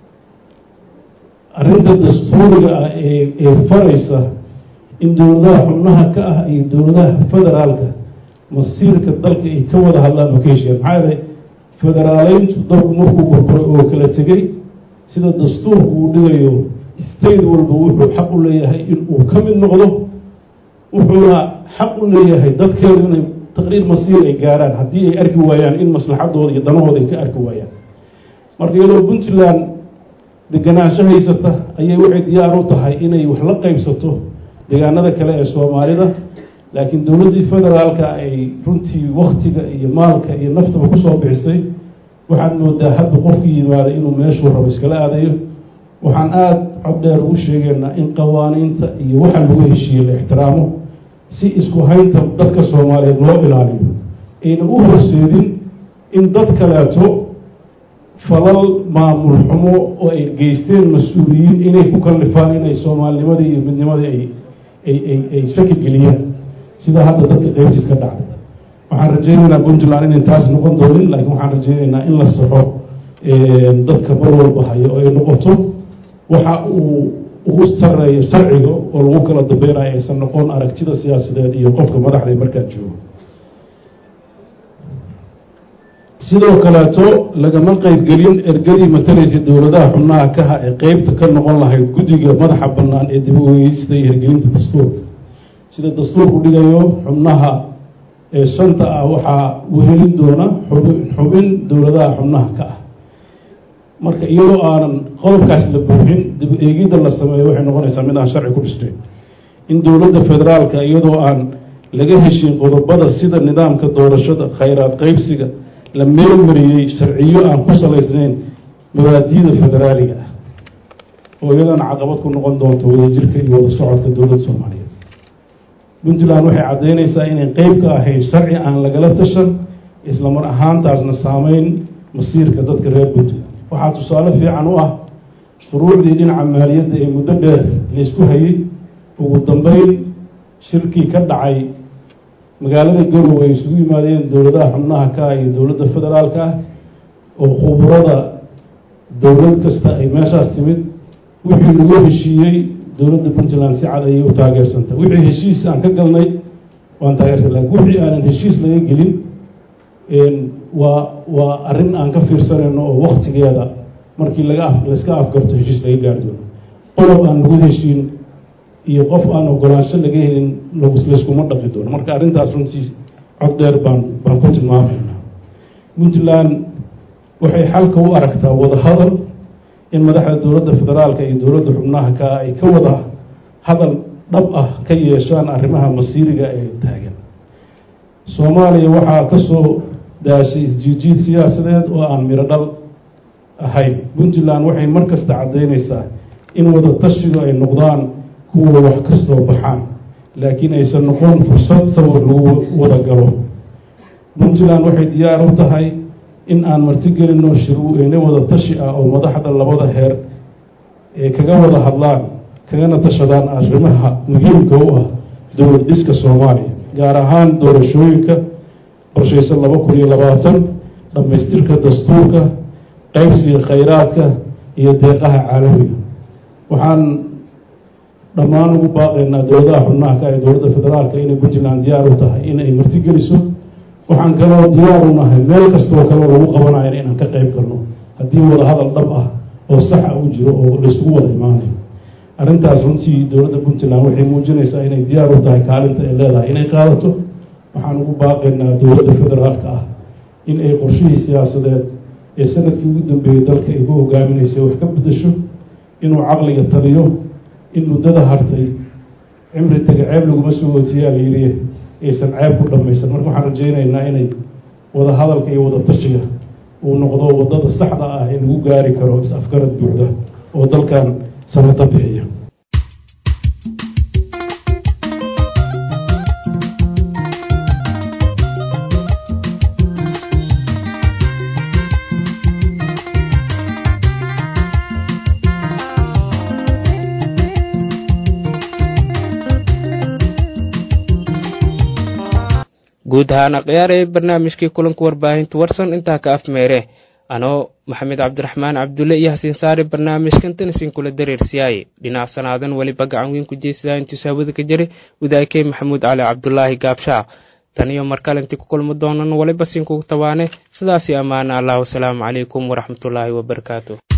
arrinta dastuuriga ah ee ee faraysa in dowladaha xubnaha ka ah iyo dowladaha federaalka masiirka dalka ay ka wada hadlaan oo ka heshiiyaan maxaa yeelay federaaleyntu dalku markuu burburay oo kala tegey sida dastuurku uu dhigayo state walba wuxuu xaq u leeyahay in uu ka mid noqdo wuxuuna xaq u leeyahay dadkeedu inay taqriir masiir ay gaaraan haddii ay arki waayaan in maslaxadooda iyo danahooda ay ka arki waayaan marka iyadoo puntland deganaansho haysata ayay waxay diyaar u tahay inay wax la qaybsato deegaanada kale ee soomaalida laakiin dowladdii federaalka ay runtii waktiga iyo maalka iyo naftaba kusoo bixisay waxaad moodaa hadda qofkii yimaada inuu meeshuu rabo iskala aadayo waxaan aada cod dheer ugu sheegaynaa in qawaaniinta iyo waxa lagu heshiiyey la ixtiraamo si isku haynta dadka soomaaliyeed loo ilaaliyo ayna u horseedin in dad kaleeto falal maamul xumo oo ay geysteen mas-uuliyiin inay ku kallifaan inay soomaalinimadii iyo midnimadii ay ay ay ay shaki geliyaan sida hadda dadka qaybtiis ka dhacday waxaan rajaynaynaa puntland inayn taas noqon doonin laakiin waxaan rajaynaynaa in la saxo dadka bar walba hayo oo ay noqoto waxa uu ugu sareeyo sharciga oo lagu kala dambeynayo aysan noqon aragtida siyaasadeed iyo qofka madaxda markaa joogo sidoo kaleeto lagama qeybgelin ergadii matalaysa dowladaha xubnaha kaha ee qeybta ka noqon lahayd guddiga madaxa bannaan ee dib u eegeysta iyo hirgelinta dastuurka sida dastuurku dhigayo xubnaha ee shanta ah waxaa wehelin doona xubin xubin dowladaha xubnaha ka ah marka iyadoo aanan qodobkaas la buuxin dib eegidda la sameeyo waxay noqonaysaa mid aan sharci ku dhisnayn in dowladda federaalka iyadoo aan laga heshin qodobada sida nidaamka doorashada khayraad qeybsiga la meelmariyey sharciyo aan ku salaysnayn mabaadiida federaaliga ah oo iyadana caqabad ku noqon doonto wadajirka iyo wada socodka dowladda soomaaliyeed puntland waxay caddaynaysaa inay qeyb ka ahayn sharci aan lagala tashan isla mar ahaantaasna saameyn masiirka dadka reer puntland waxaa tusaale fiican u ah shuruucdii dhinaca maaliyadda ee muddo dheer laysku hayay ugu dambeyn shirkii ka dhacay magaalada garowe ay isugu yimaadeen dowladaha xubnaha ka ah iyo dowladda federaalka ah oo khuburada dowlad kasta ay meeshaas timid wixii lagu heshiiyey dowladda puntland si cad ayay u taageersanta wixii heshiis aan ka galnay waan taageersan lakin wixii aanan heshiis laga gelin waa waa arrin aan ka fiirsanayno oo waktigeeda markii laga af layska afgarto heshiis laga gaari doono qodob aan lagu heshiin iyo qof aan ogolaansho laga helin layskuma dhaqi doono marka arrintaas runtii cod dheer baan baan ku tilmaamaynaa puntland waxay xalka u aragtaa wada hadal in madaxda dowladda federaalka iyo dowladda xubnaha ka ay ka wada hadal dhab ah ka yeeshaan arrimaha masiiriga ee taagan soomaaliya waxaa ka soo daashay isjiijiid siyaasadeed oo aan miro dhal ahayn puntland waxay mar kasta caddaynaysaa in wada tashigu ay noqdaan kuwa wax ka soo baxaan laakiin aysan noqon fursad sawir lagu wada galo puntland waxay diyaar u tahay in aan martigelinno shirweyne wada tashi ah oo madaxda labada heer ee kaga wada hadlaan kagana tashadaan arrimaha muhiimka u ah dowlad dhiska soomaaliya gaar ahaan doorashooyinka qorshaysan laba kun iyo labaatan dhammaystirka dastuurka qaybsiga khayraadka iyo deeqaha caalamiga waxaan dhammaan ugu baaqaynaa dowladaha xubnaha ka ee dowladda federaalka inay puntland diyaar u tahay in ay martigeliso waxaan kaloo diyaar u nahay meel kastoo kaleo lagu qabanayo inaan ka qayb galno haddii wada hadal dhab ah oo saxa u jiro oo layskugu wada imaanayo arrintaas runtii dowladda puntland waxay muujinaysaa inay diyaar u tahay kaalinta ay leedahay inay qaadato waxaan ugu baaqaynaa dowladda federaalka ah in ay qorshihii siyaasadeed ee sanadkii ugu dambeeyey dalka ay ku hogaaminaysay wax ka bedasho inuu caqliga taliyo in muddada hartay cimri taga ceeb laguma soo ootiyaa la yidhi aysan ceeb ku dhammaysan marka waxaan rajaynaynaa inay wada hadalka iyo wada tashiga uu noqdo waddada saxda ah ee lagu gaari karo is-afgarad buuxda oo dalkan sanado bixiya
guud ahaan akhyaarey barnaamijkii kulanka warbaahinta warsan intaa ka afmeere anoo maxamed cabdiraxmaan cabdulle iyo hasiin saare barnaamijkan tanisin kula dareersiyaaye dhinac sanaadan weliba gacan weyn ku jeysada intuu saawada ka jiray wadaakey maxamuud cali cabdulaahi gaabshaa tan iyo markale intii ku kulmo doonan waliba sinkugu tabaane sidaasi ammaana allah wasalaamu calaykum waraxmatullaahi wabarakaatu